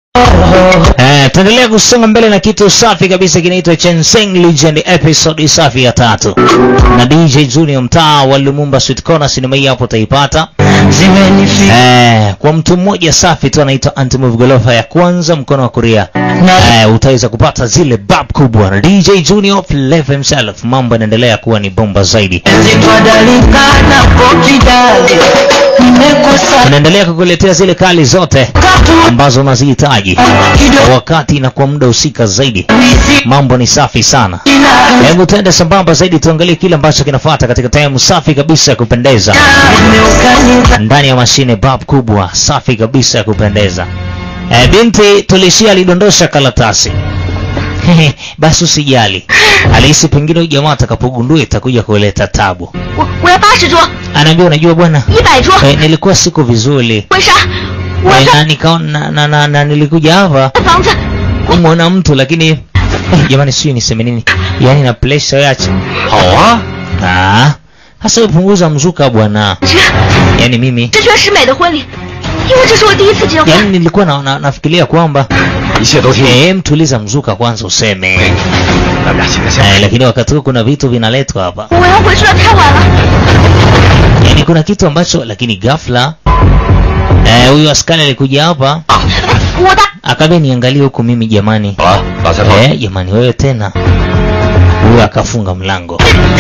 Eh, tuendelea kusonga mbele na kitu safi kabisa kinaitwa Chenseng Legend episode safi ya tatu na DJ Junior mtaa wa Lumumba Sweet Corner sinema hii hapo utaipata. Eh, kwa mtu mmoja safi tu anaitwa Antimove Golofa ya kwanza mkono wa kulia. Eh, utaweza kupata zile bab kubwa na DJ Junior Flavor himself. Mambo yanaendelea kuwa ni bomba zaidi. Tunaendelea kukuletea zile kali zote ambazo unazihitaji kwa wakati na kwa muda husika zaidi. Mambo ni safi sana. Hebu tuende sambamba zaidi, tuangalie kile ambacho kinafuata katika time safi kabisa ya kupendeza ndani ya mashine bab kubwa safi kabisa ya kupendeza. E, binti tulishia alidondosha karatasi basi usijali, alihisi pengine huyu jamaa atakapogundua itakuja kuleta tabu. 我我要八十桌， Anaambia unajua bwana, 一百桌， e, nilikuwa siko vizuri 为啥？我 e, 要 na, nikaona na, na, na, na nilikuja hapa 这房子， kumwona mtu lakini eh, jamani sijui niseme nini yaani na pressure yache hao ah hasa upunguza mzuka bwana 这 yaani mimi 这全是美的婚礼，因为这是我第一次结婚。 yaani nilikuwa na, na, nafikiria kwamba 一切都听你。 eh, mtuliza mzuka kwanza useme 咱们俩现在下 eh, lakini wakati huu kuna vitu vinaletwa hapa 我要回去了，太晚了。 yaani kuna kitu ambacho lakini ghafla eh, huyu askari alikuja hapa 我的 akaambia niangalie huku mimi jamani 好了，把菜放。 eh, jamani wewe tena huyu akafunga mlango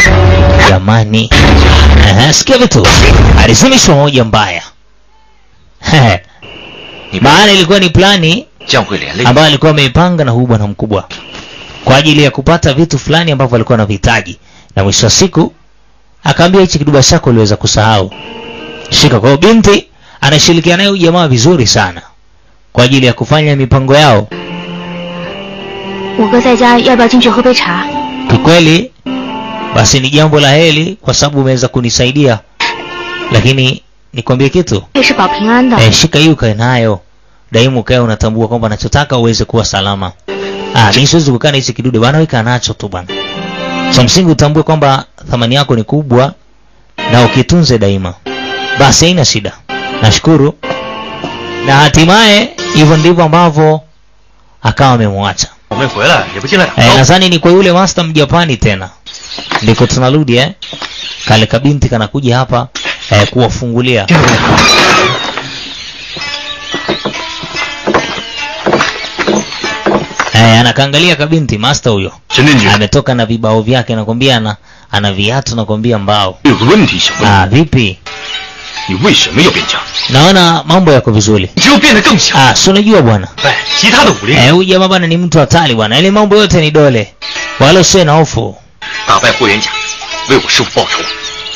jamani Ehe, sikia vitu alizimishwa moja mbaya Hehe. 你 maana ilikuwa ni plani 将会连累。 ambayo alikuwa ameipanga na huyu bwana mkubwa kwa ajili ya kupata vitu fulani ambavyo alikuwa anavihitaji na mwisho wa siku akaambia hichi kiduba chako uliweza kusahau shika kwa hiyo binti anashirikiana naye huyu jamaa vizuri sana kwa ajili ya kufanya mipango yao 我哥在家，要不要进去喝杯茶？ kikweli basi ni jambo la heri kwa sababu umeweza kunisaidia lakini nikwambie kitu 这是保平安的。 eh, shika hii ukae nayo daima ukae unatambua kwamba nachotaka uweze kuwa salama ah, mi siwezi kukaa na hichi kidude bwana weka nacho tu bwana cha msingi utambue kwamba thamani yako ni kubwa na ukitunze daima basi haina shida nashukuru na hatimaye hivyo ndivyo ambavyo akawa amemwacha 我没回来，也不进来打 Eh, 招呼。 nadhani ni kwa yule master mjapani tena ndiko tunarudi eh kale kabinti kanakuja hapa eh, kuwafungulia 进来进来 eh, anakaangalia kabinti master huyo 陈振举， ametoka na vibao vyake nakwambia ana, ana viatu nakwambia mbao 有个问题想问 ah, 你， vipi 你为什么要变强？ naona mambo yako vizuri 你只有变得更强， ah, si unajua bwana 哎，其他的武力 eh, huyu jamaa bwana ni mtu hatari bwana ile mambo yote ni dole wala usiwe na hofu 打败霍元甲，为我师傅报仇。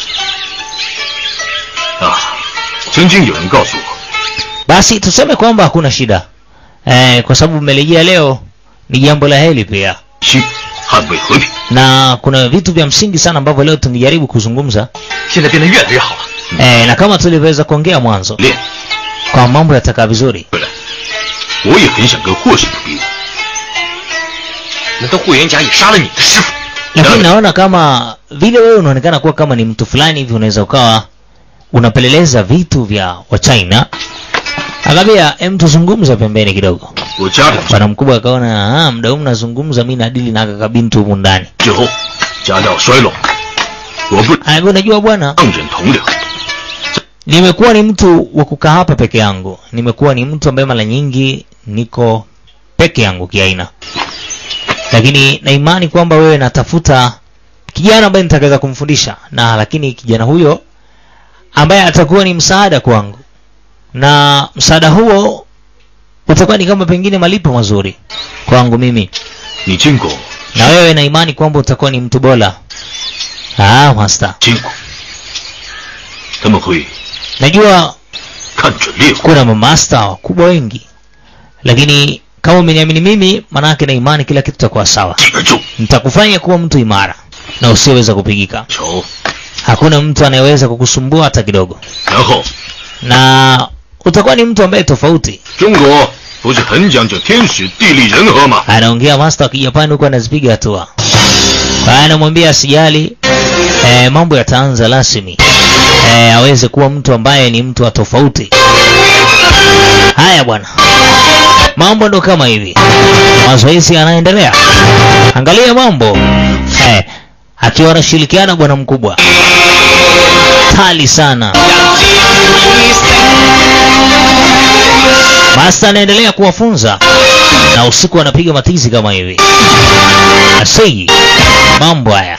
啊，曾经有人告诉我， basi tuseme kwamba hakuna shida eh, kwa sababu umerejea leo ni jambo la heri pia 需捍卫和平， na kuna vitu vya msingi sana ambavyo leo tungejaribu kuzungumza 现在变得越来越好了。 eh, na kama tulivyoweza kuongea mwanzo 练 kwa mambo yatakaa vizuri 回来，我也很想跟霍师傅比武。难道霍元甲也杀了你的师傅？ lakini naona kama vile wewe unaonekana kuwa kama ni mtu fulani hivi unaweza ukawa unapeleleza vitu vya wachina akambia em tuzungumze pembeni kidogo 我家长 bwana mkubwa akaona "Ah, muda huu mnazungumza mi nadili na aka kabinti humu ndani 之后，家教衰落，我不 anaambia unajua bwana 让人同僚。 nimekuwa ni mtu wa kukaa hapa peke yangu nimekuwa ni mtu ambaye mara nyingi niko peke yangu kiaina lakini na imani kwamba wewe natafuta kijana ambaye nitakaweza kumfundisha na lakini kijana huyo ambaye atakuwa ni msaada kwangu na msaada huo utakuwa ni kama pengine malipo mazuri kwangu mimi 你见过 na wewe na imani kwamba utakuwa ni mtu bora ah master 见过，他们会 najua 看准猎物， kuna mamasta wakubwa wengi lakini kama umeniamini mimi manake na imani kila kitu takuwa sawa 记而住。 nitakufanya kuwa mtu imara na usioweza kupigika 瞧， hakuna mtu anayeweza kukusumbua hata kidogo 然后 na utakuwa ni mtu ambaye tofauti 中国不是很讲究天时地利人和吗？ anaongea master wa kijapani huku anazipiga hatua Haya, anamwambia asijali eh, mambo yataanza rasmi eh, aweze kuwa mtu ambaye ni mtu wa tofauti haya bwana mambo ndo kama hivi mazoezi yanaendelea angalia mambo eh, akiwa anashirikiana bwana mkubwa tali sana Masta anaendelea kuwafunza na usiku anapiga matizi kama hivi. Asei, mambo haya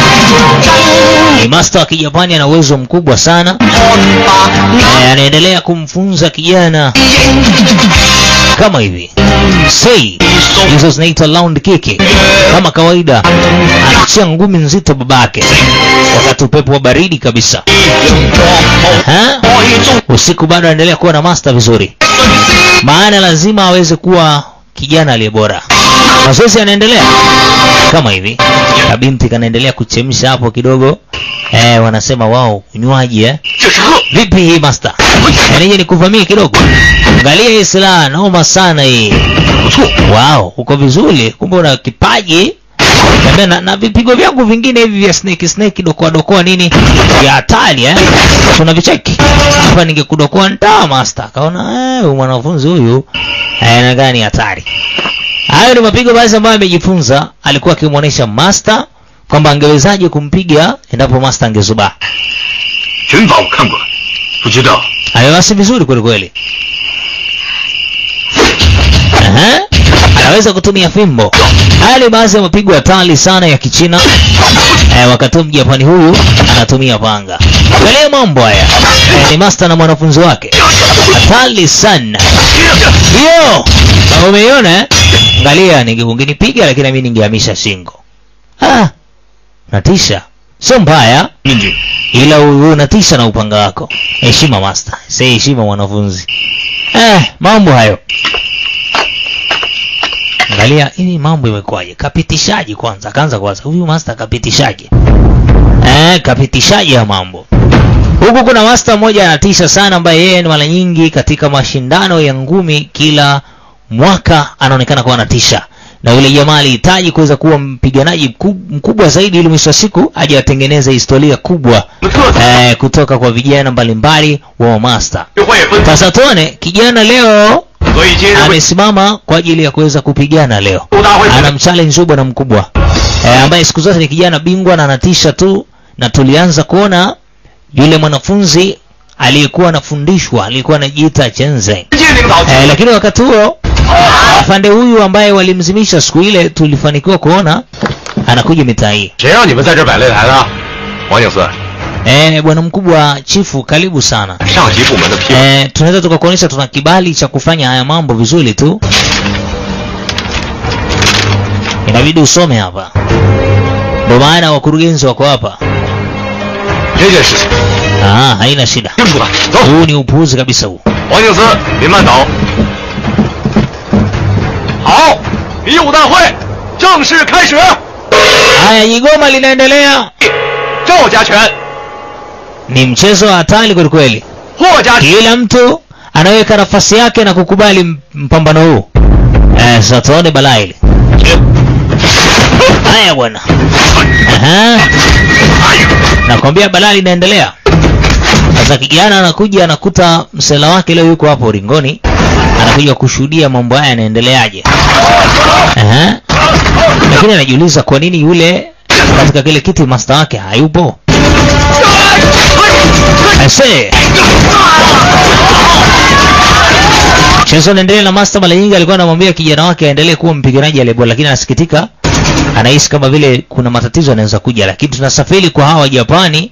ni masta wa Kijapani, ana uwezo mkubwa sana. Eh, anaendelea kumfunza kijana kama hivi. Sei, hizo zinaitwa round kick. Kama kawaida, anachia ngumi nzito babake wakati upepo wa baridi kabisa. Ha? Usiku bado anaendelea kuwa na master vizuri maana lazima aweze kuwa kijana aliye bora. Mazoezi yanaendelea kama hivi, kabinti kanaendelea kuchemsha hapo kidogo. Eh, wanasema wao unywaji eh. 这是鹤， Vipi hii master? Yaani nikuvamie kidogo. Angalia hii silaha noma sana hii. 不错。 Wow, uko vizuri. Kumbe una kipaji. Niambia Na, na vipigo vyangu vingine hivi vya snake snake dokoa dokoa nini vya hatari eh. Kuna vicheki. Hapa ningekudokoa ntaa master. Kaona eh huyu mwanafunzi huyu eh na gani hatari. Hayo ni mapigo basi ambayo amejifunza, alikuwa akimwonyesha master kwamba angewezaje kumpiga endapo master angezubaa. 拳法我看过，不知道 Amewasi vizuri kweli kweli. Aha. Anaweza kutumia fimbo. Haya ni baadhi ya mapigo hatari sana ya Kichina. Eh, wakati huo Mjapani huyu anatumia panga. Angalia mambo haya. Eh, ni master na mwanafunzi wake. Hatari sana. Hiyo. Kama umeiona eh? Angalia ninge ungenipiga lakini mimi ningehamisha shingo. Ah. Natisha. Sio mbaya 命令 ila u- unatisha na upanga wako. Heshima master, si heshima mwanafunzi. Eh, mambo hayo. Angalia hii mambo imekuwaje? Kapitishaji kwanza, kaanza kwanza. Huyu master kapitishaje? Eh, kapitishaji ya mambo. Huku kuna master mmoja anatisha sana ambaye yeye ni mara nyingi katika mashindano ya ngumi kila mwaka anaonekana kuwa anatisha. Na yule jamaa alihitaji kuweza kuwa mpiganaji mkub- mkubwa zaidi ili mwisho wa siku aje atengeneze historia kubwa 的特色， eh, kutoka kwa vijana mbalimbali wa master. 这话也分。 Sasa tuone kijana leo 所以今日会 amesimama kwa ajili ya kuweza kupigana leo. 武大会 Ana mchallenge huyu bwana mkubwa eh, ambaye siku zote ni kijana bingwa na anatisha tu, na tulianza kuona yule mwanafunzi aliyekuwa anafundishwa alikuwa anajiita Chenze 直接领导 eh, lakini wakati huo afande huyu ambaye walimzimisha siku ile tulifanikiwa kuona anakuja mitaa hii. 谁让你们在这儿摆擂台的？王警司， Eh, bwana mkubwa chifu, karibu sana. 上级部门的批文， Eh, tunaweza tukakuonyesha tuna kibali cha kufanya haya mambo vizuri tu. Inabidi usome hapa, ndio maana wakurugenzi wako hapa. 这件事情 Ah, haina shida. 听出来。走， Huu ni upuuzi kabisa huu. 王警司，您慢走。好，比武大会正式开始。 Haya, jigoma linaendelea. 赵家拳， Ni mchezo wa hatari kweli kweli. 霍家拳， Kila mtu anaweka nafasi yake na kukubali m- mpambano huu. Eh, sasa tuone balaa hili. Haya bwana. Aha. Nakwambia balaa linaendelea. Sasa kijana anakuja anakuta msela wake leo yuko hapo ringoni, anakuja kushuhudia mambo haya yanaendeleaje. Aha. Lakini anajiuliza kwa nini yule katika kile kiti master wake hayupo. Ase. Mchezo unaendelea na master mara nyingi alikuwa anamwambia kijana wake aendelee kuwa mpiganaji aliyebora, lakini anasikitika, anahisi kama vile kuna matatizo yanaweza kuja, lakini tunasafiri kwa hawa Japani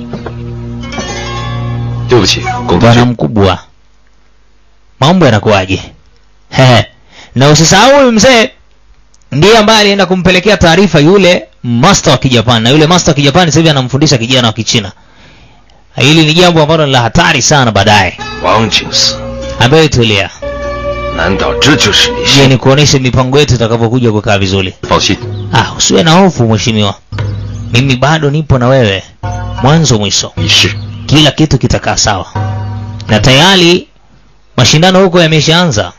对不起，龚同 bwana 学， mkubwa, mambo yanakuwaje? Hehe. Na usisahau huyu mzee ndiye ambaye alienda kumpelekea taarifa yule master wa Kijapani, na yule master wa Kijapani sasa hivi anamfundisha kijana wa Kichina. Hili ni jambo ambalo ni la hatari sana baadaye. 王警司， Ambaye tulia, 难道这就是你 je, ni kuoneshe mipango yetu itakavyokuja kukaa vizuri. 放心， Ah, usiwe na hofu mheshimiwa, mimi bado nipo na wewe mwanzo mwisho, 你是 kila kitu kitakaa sawa, na tayari mashindano huko yameshaanza.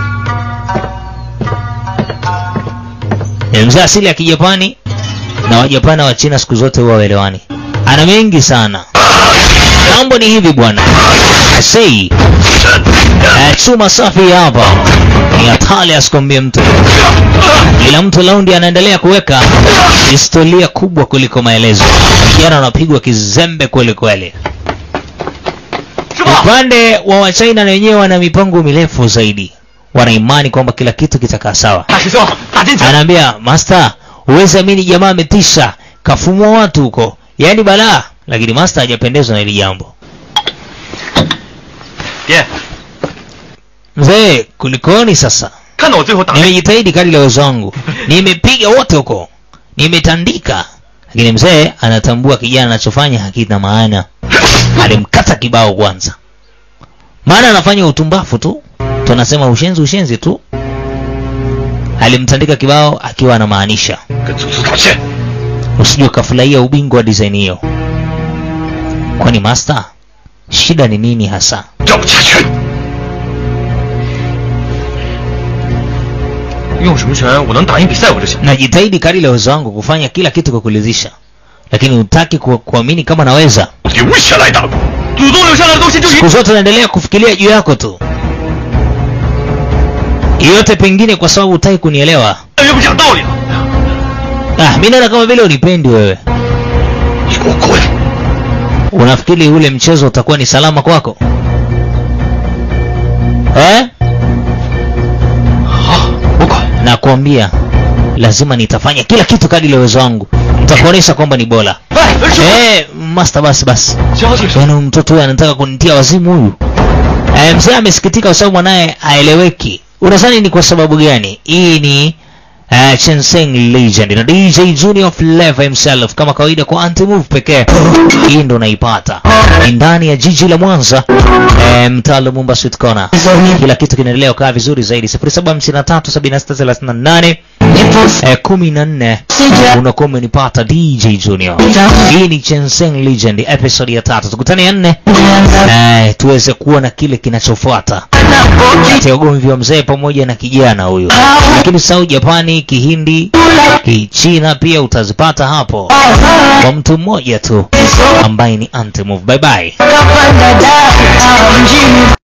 Ni mzee asili ya Kijapani na Wajapani na Wachina siku zote huwa waelewani. Ana mengi sana mambo ni hivi bwana sei eh, chuma safi hapa ni hatari asikwambie mtu ila mtu laundi anaendelea kuweka historia kubwa kuliko maelezo vijana wanapigwa kizembe kweli kweli upande wa wachina na wenyewe wana mipango mirefu zaidi wana imani kwamba kila kitu kitakaa sawa 大师兄，打进去！ anaambia master huwezi amini jamaa ametisha kafumua watu huko yaani balaa lakini master hajapendezwa na hili jambo 爹， mzee kulikoni sasa 看到我最后打 nimejitahidi kadri la uwezo wangu nimepiga wote huko nimetandika lakini mzee anatambua kijana anachofanya hakina maana alimkata kibao kwanza maana anafanya utumbafu tu tunasema ushenzi ushenzi tu alimtandika kibao akiwa anamaanisha 跟祖宗道歉。 usije ukafurahia ubingwa wa design hiyo kwani master shida ni nini hasa 要不加拳？用什么拳？我能打赢比赛我就行。 najitahidi kadri la uwezo wangu kufanya kila kitu kwa kulizisha lakini hutaki ku, kuamini kama naweza 留下来的，祖宗留下来的东西就一 siku zote naendelea kufikiria juu yako tu yote pengine kwa sababu hutaki kunielewa 越不讲道理了。 ah, mi naona kama vile unipendi wewe 你给我滚！ unafikiri ule mchezo utakuwa ni salama kwako eh? 好，我滚。 nakwambia lazima nitafanya kila kitu kadri la uwezo wangu nitakuonyesha kwamba ni bora 哎，师傅， eh, master basi basi 交警， yaani huyu mtoto huyu anataka kunitia wazimu huyu eh, mzee amesikitika kwa sababu mwanaye aeleweki unadhani ni kwa sababu gani hii ni uh, Chenseng Legend na DJ Junior Flavor himself kama kawaida kwa anti-move pekee hii ndo unaipata ni ndani ya jiji la Mwanza eh, mtaa Lumumba Sweet Corner kila kitu kinaendelea kukaa vizuri zaidi 07537638 eh, kumi na nne unakuwa umenipata DJ Junior hii ni Chenseng Legend episode ya tatu tukutane ya nne eh, tuweze kuona kile kinachofuata kati ya ugomvi wa mzee pamoja na kijana huyu lakini sau Japani Kihindi Kichina pia utazipata hapo kwa mtu mmoja tu ambaye ni Antimove bye bye